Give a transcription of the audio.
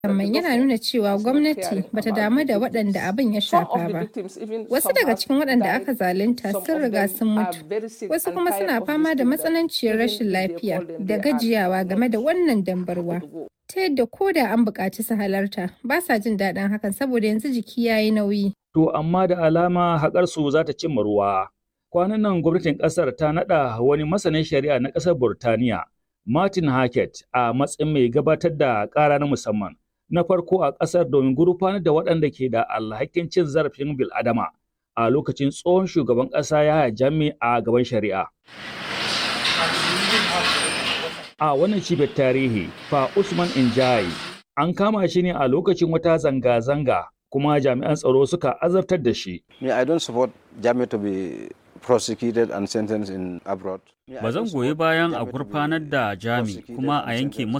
Musamman yana nuna cewa gwamnati bata damu da waɗanda abin ya shafa ba. Wasu daga cikin waɗanda aka zalunta sun riga sun mutu, wasu kuma suna fama da matsananciyar rashin lafiya da gajiyawa game da wannan dambarwa. Ta yadda ko da an buƙaci su halarta, ba sa jin daɗin hakan saboda yanzu jiki ya yi nauyi. To amma da alama haƙarsu za ta cimma ruwa. Kwanan nan gwamnatin ƙasar ta naɗa wani masanin shari'a na ƙasar Burtaniya, Martin Hackett, a matsayin mai gabatar da ƙara na musamman. Na farko a ƙasar domin gurfanar da waɗanda ke da alhakin cin zarafin bil'adama a lokacin tsohon shugaban ƙasa Yahaya Jammeh a gaban shari'a. A wannan cibiyar tarihi, fa Usman Injai an kama shi ne a lokacin wata zanga-zanga kuma jami'an tsaro suka azabtar da shi. Me, I don't support Jammeh to be prosecuted and sentenced in abroad. Ba zan goyi bayan a gurfanar da Jami kuma a yanke masa